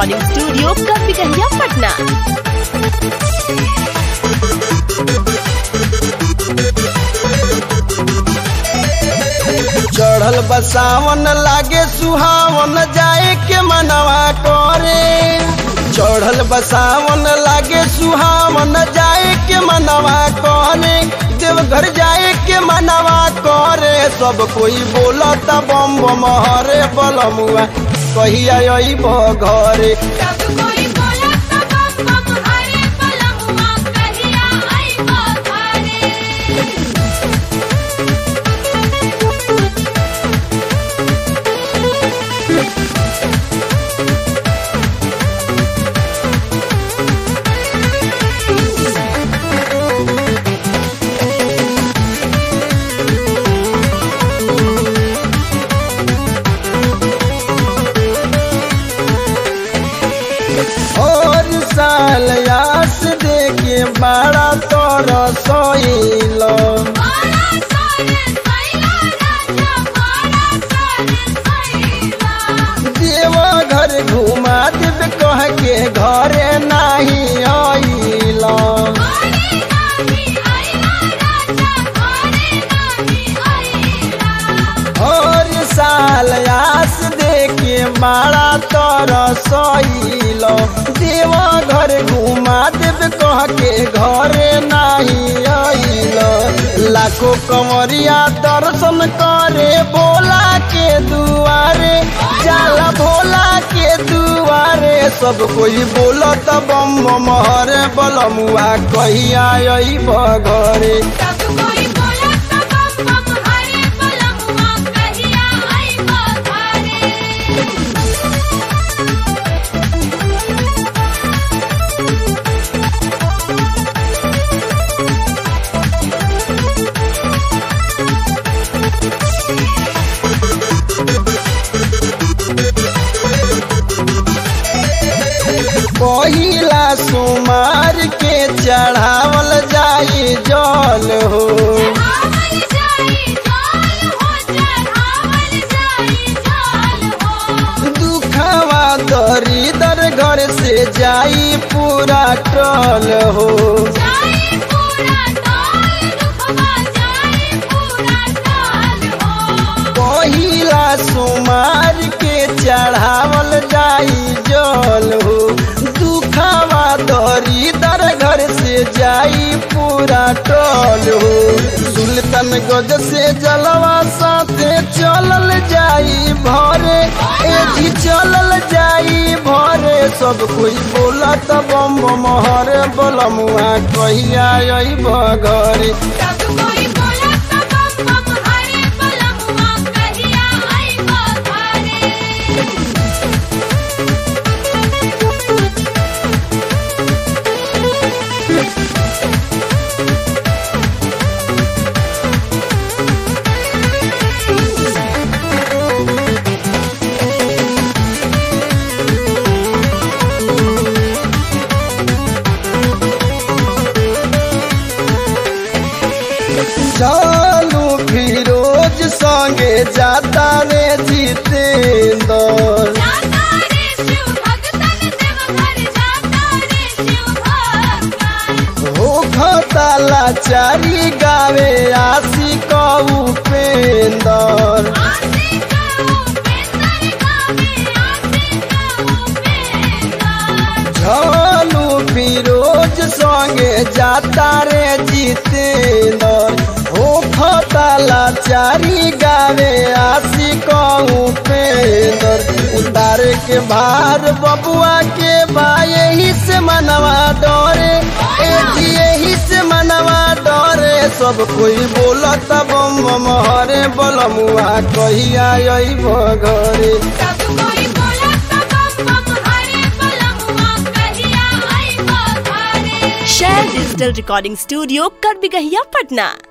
recording studio कपिकहिया पटना चढ़ल बसावन लागे सुहावन जाए के मनवा करे चढ़ल बसावन लागे सुहावन जाए के मनवा करे देवघर जाए के मनवा करे सब कोई बोलत बम बम हरे बलमुआ कहिया अइब घरे सब कोई बोलत बम बम हरे बलमुआ कहिया आइबो घरे और साल यास देखे बड़ा तोर सोइलो बड़ा सारे सैला राजा बड़ा सारे सैला देवा घर घुमा देव कह के घरे नाही आइला घरे नाही आइला राजा घरे नाही आइला और साल आस देखे मारा तोर सइलो देवा घर घुमा देव कह के घरे नाही आइलो लाखों कंवरिया दर्शन करे भोला के दुआरे जाला भोला के दुआरे सब कोई बोलत बम बम हरे बलमुआ कहिया अइब घरे सब कोई बोलत बम बम हरे बलमुआ कहिया आइबो घरे पहिला सुमार के चढ़ावल जाई जल हो चढ़ावल जाई जाल हो चढ़ावल जाई जाल हो दुखवा दरिदर घर से जाई पूरा टल हो जाई पूरा टाल दुखवा जाई पूरा टाल हो पहिला सुमार के चढ़ावल जाई जल हो दुखवा दरिदर घर से जाई पूरा टल हो सुल्तान गज से जलवा साथे चलल जाई भरे ए जी चलल जाई भरे सब कोई बोलत बम बम हरे बलमुआ कहिया अइब घरे सब कोई बोलत बम बम हरे बलमुआ कहिया आइबो घरे चालू फिरोज संगे जाता रे जितेंद्र जाता रे शिव भगतन देवघर जाता रे शिव भगतन हो खताला चारी गावे आसी कहू पेंदर आसे कहूँ बेंदर गावे आसे कहूँ बेंदर झालू फिरोज संगे जाता रे जितेंद्र हो खताला चारी गावे आसी कहू पेंदर उतारे के भार बबुआ के बा यही से मनवा डरे ए जी यही से मनवा डरे सब कोई बोलत बम बम हरे बलमुआ कहिया अइब घरे सब कोई बोलत बम बम हरे बलमुआ कहिया आइबो घरे शेयर डिजिटल रिकॉर्डिंग स्टूडियो कपिकहिया पटना